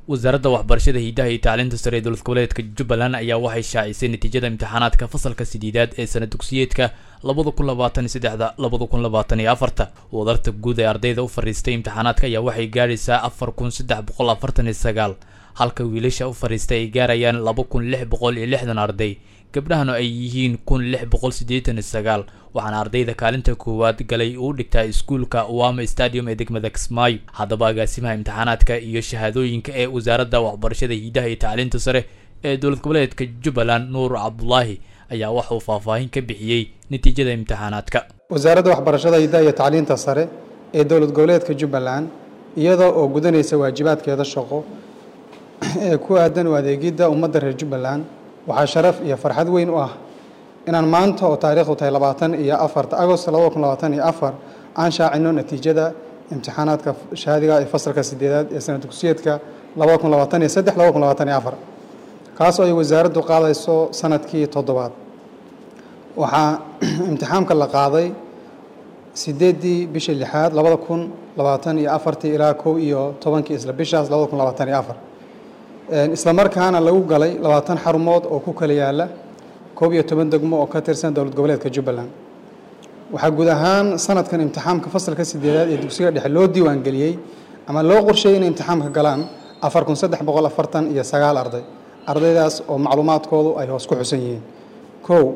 wasaaradda waxbarashada hiidaha iyo tacliinta sare ee dowlad goboleedka jubbaland ayaa waxay shaacisay natiijada imtixaanaadka fasalka sideedaad ee sana dugsiyeedka labada kun labaatan iyo saddexda labada kun labaatan iyo afarta wadarta guud ee ardayda u fadhiistay imtixaanaadka ayaa waxay gaaraysaa afar kun saddex boqol afartan iyo sagaal halka wiilasha u fadhiistay ay gaarayaan laba kun lix boqol iyo lixdan arday gabdhahana ay yihiin kun lix boqol siddeetan iyo sagaal waxaana ardayda kaalinta koowaad galay uu dhigtaa iskuulka wama stadium ee degmada kismaayo haddaba agaasimaha imtixaanaadka iyo shahaadooyinka ee wasaaradda waxbarashada hiidaha iyo tacliinta sare ee dowlad goboleedka jubbaland nuur cabdulaahi ayaa waxauu faahfaahin ka bixiyey natiijada imtixaanaadka wasaaradda waxbarashada hidaha iyo tacliinta sare ee dowlad goboleedka jubbaland iyadoo oo gudanaysa waajibaadkeeda shaqo ee ku aadan u adeegidda ummadda reer jubbaland waxaa sharaf iyo farxad weyn u ah inaan maanta oo taariikhdu tahay labaatan iyo afarta agost labada kun labaatan iyo afar aan shaacino natiijada imtixaanaadka shahaadiga ee fasalka sideedaad ee sana dugsiyeedka labada kun labaatan iyo saddex labada kun labaatan iyo afar kaas oo ay wasaaraddu qaadayso sanadkii toddobaad waxaa imtixaamka la qaaday sideeddii bishii lixaad labada kun labaatan iyo afartii ilaa kow iyo tobankii isla bishaas labada kun labaatan iyo afar isla markaana lagu galay labaatan xarumood oo ku kala yaala koob iyo toban degmo oo ka tirsan dowlad goboleedka jubbaland waxaa guud ahaan sanadkan imtixaamka fasalka sideedaad ee dugsiga dhexe loo diiwaangeliyey ama loo qorsheeyey inay imtixaamka galaan afar kun saddex boqol afartan iyo sagaal arday ardaydaas oo macluumaadkoodu ay hoos ku xusan yihiin kow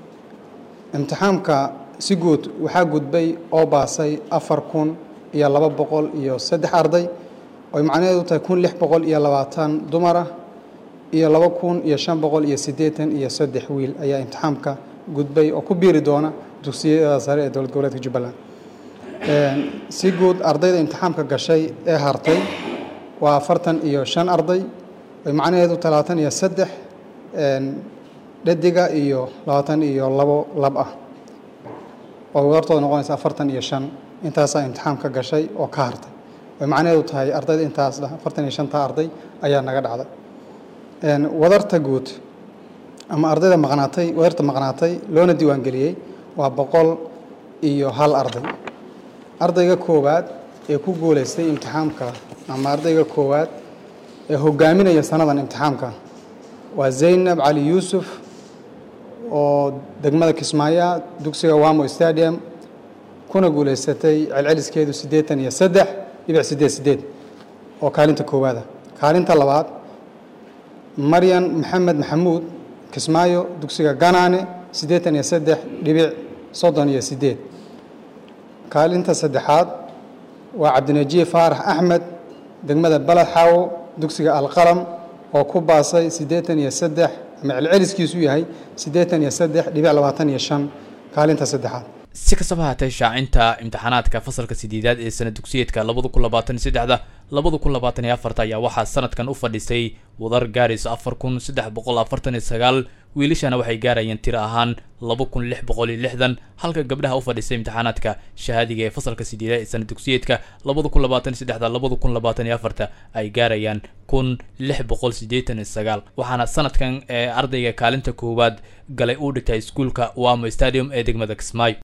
imtixaamka si guud waxaa gudbay oo baasay afar kun iyo laba boqol iyo saddex arday oy macnaheedu tahay kun lix boqol iyo labaatan dumar ah iyo laba kun iyo shan boqol iyo siddeetan iyo saddex wiil ayaa imtixaamka gudbay oo ku biiri doona dugsiyada sare ee dowlad goboleedka jubbaland si guud ardayda imtixaamka gashay ee hartay waa afartan iyo shan arday oy macnaheedu talaatan iyo saddex dhadiga iyo labaatan iyo labo lab ah oo wadartooda noqonaysa afartan iyo shan intaasaa imtixaamka gashay oo ka hartay way macnaheedu tahay ardayda intaas afartan iyo shanta arday ayaa naga dhacday wadarta guud ama ardayda maqnaatay wadarta maqnaatay loona diiwaangeliyey waa boqol iyo hal arday ardayga koowaad ee ku guulaystay imtixaamka ama ardayga koowaad ee hogaaminaya sanadan imtixaamka waa zaynab cali yuusuf oo degmada kismaayo dugsiga wamo stadium kuna guulaysatay celceliskeedu siddeetan iyo saddex dhibic sideed sideed oo kaalinta koowaada kaalinta labaad maryan maxamed maxamuud kismaayo dugsiga ganaane siddeetan iyo saddex dhibic soddon iyo sideed kaalinta saddexaad waa cabdinajiye faarax axmed degmada baled xaawo dugsiga alqalam oo ku baasay siddeetan iyo saddex ama celceliskiisu yahay siddeetan iyo saddex dhibic labaatan iyo shan kaalinta saddexaad si kastaba haatee shaacinta imtixaanaadka fasalka sideedaad ee sana dugsiyeedka labada kun labaatan iyo saddexda labada kun labaatan iyo afarta ayaa waxaa sanadkan u fadhiisay wadar gaarayso afar kun saddex boqol afartan iyo sagaal wiilashana waxay gaarayeen tiro ahaan laba kun lix boqol iyo lixdan halka gabdhaha u fadhiistay imtixaanaadka shahaadiga ee fasalka sideedaad ee sana dugsiyeedka labada kun labaatan iyo saddexda labada kun labaatan iyo afarta ay gaarayaan kun lix boqol siddeetan iyo sagaal waxaana sanadkan ee ardayga kaalinta koowaad galay uu dhigtay iskuulka wamo stadium ee degmada kismaayo